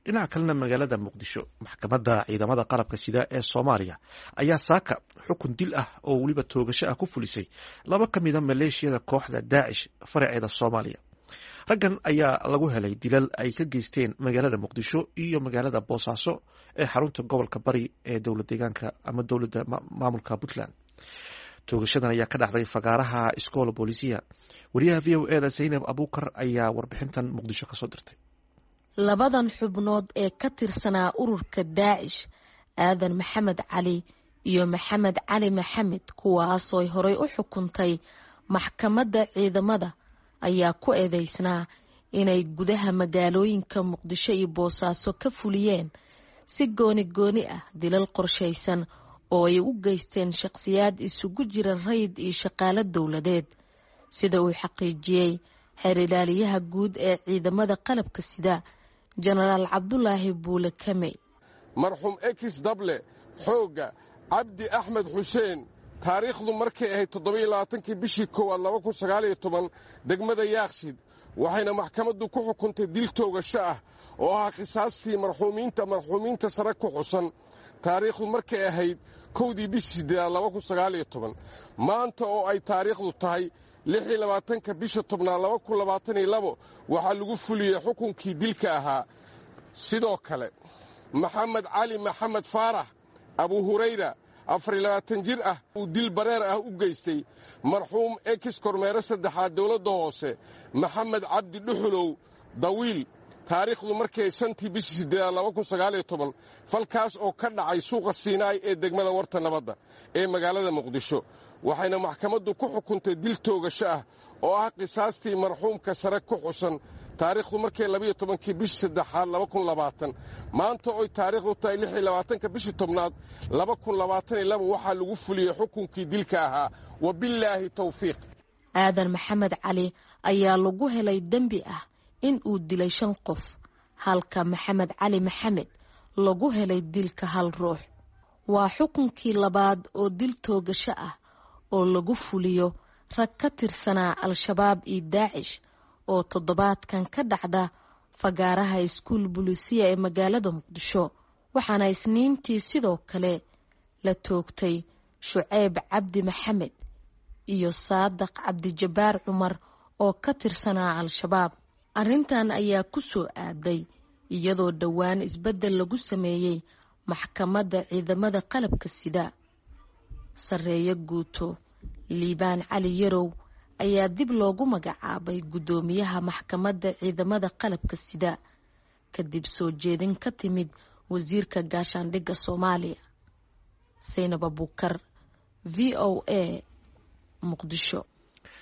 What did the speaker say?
dhinaca kalena magaalada muqdisho maxkamadda ciidamada qalabka sida ee soomaaliya ayaa saaka xukun dil ah oo weliba toogasho ah ku fulisay laba ka mida maleeshiyada kooxda daacish faraceeda soomaaliya raggan ayaa lagu helay dilal ay ka geysteen magaalada muqdisho iyo magaalada boosaaso ee xarunta gobolka bari ee dowlad deegaanka ama dowladda maamulka puntland toogashadan ayaa ka dhacday fagaaraha iskoola boolisiya wariyaha v o eda zaynab abuukar ayaa warbixintan muqdisho kasoo dirtay labadan xubnood ee ka tirsanaa ururka daacish aadan maxamed cali iyo maxamed cali maxamed kuwaasooy horey u xukuntay maxkamadda ciidamada ayaa ku eedeysnaa inay gudaha magaalooyinka muqdisho iyo boosaaso ka fuliyeen si gooni gooni ah dilal qorshaysan oo ay u geysteen shaqhsiyaad isugu jira rayid iyo shaqaalo dowladeed sida uu xaqiijiyey xeer ilaaliyaha guud ee ciidamada qalabka sida jenaraal cabdulaahi buule kamey marxuum ekis dable xoogga cabdi axmed xuseen taariikhdu markay ahayd toddobailabaatankii bishii koowaad laba kun sagaaliyo toban degmada yaakshid waxayna maxkamaddu ku xukuntay dil toogasho ah oo ahaa khisaastii marxuumiinta marxuumiinta sare ku xusan taariikhdu markay ahayd kowdii bishii siddeedaad laba kun sagaaliyo toban maanta oo ay taariikhdu tahay lixii labaatanka bisha tobnaad laba kun labaataniyo labo waxaa lagu fuliyey xukunkii dilka ahaa sidoo kale maxamed cali maxamed faarax abu hurayra afariyo labaatan jir ah uu dil bareer ah u geystay marxuum ekis kormeere saddexaad dowladda hoose maxamed cabdi dhuxulow dawiil taariikhdu markay shantii bishii siddeedaad laba kun sagaaliyo toban falkaas oo ka dhacay suuqa siinaay ee degmada warta nabadda ee magaalada muqdisho waxayna maxkamaddu ku xukuntay dil toogasho ah oo ah qisaastii marxuumka sare ku xusan taariikhdu markay labayo tobankii bishii saddexaad laba kun labaatan maanta oy taariikhdu tahay lixii labaatanka bishii tobnaad laba kun labaataniyo laba waxaa lagu fuliyey xukunkii dilka ahaa wabillaahi tawfiiq aadan maxamed cali ayaa lagu helay dembi ah in uu dilay shan qof halka maxamed cali maxamed lagu helay dilka hal ruux waa xukunkii labaad oo dil toogasho ah oo lagu fuliyo rag ka tirsanaa al-shabaab iyo daacish oo toddobaadkan ka dhacda fagaaraha iskuul bulisiya ee magaalada muqdisho waxaana isniintii sidoo kale la toogtay shuceyb cabdi maxamed iyo saadaq cabdijabbaar cumar oo ka tirsanaa al-shabaab arrintan ayaa ku soo aaday iyadoo dhowaan isbeddel lagu sameeyey maxkamadda ciidamada qalabka sida sarreeyo guuto liibaan cali yarow ayaa dib loogu magacaabay guddoomiyaha maxkamadda ciidamada qalabka sida kadib soo jeedin ka timid wasiirka gaashaandhigga soomaaliya saynab abuukar v o a muqdisho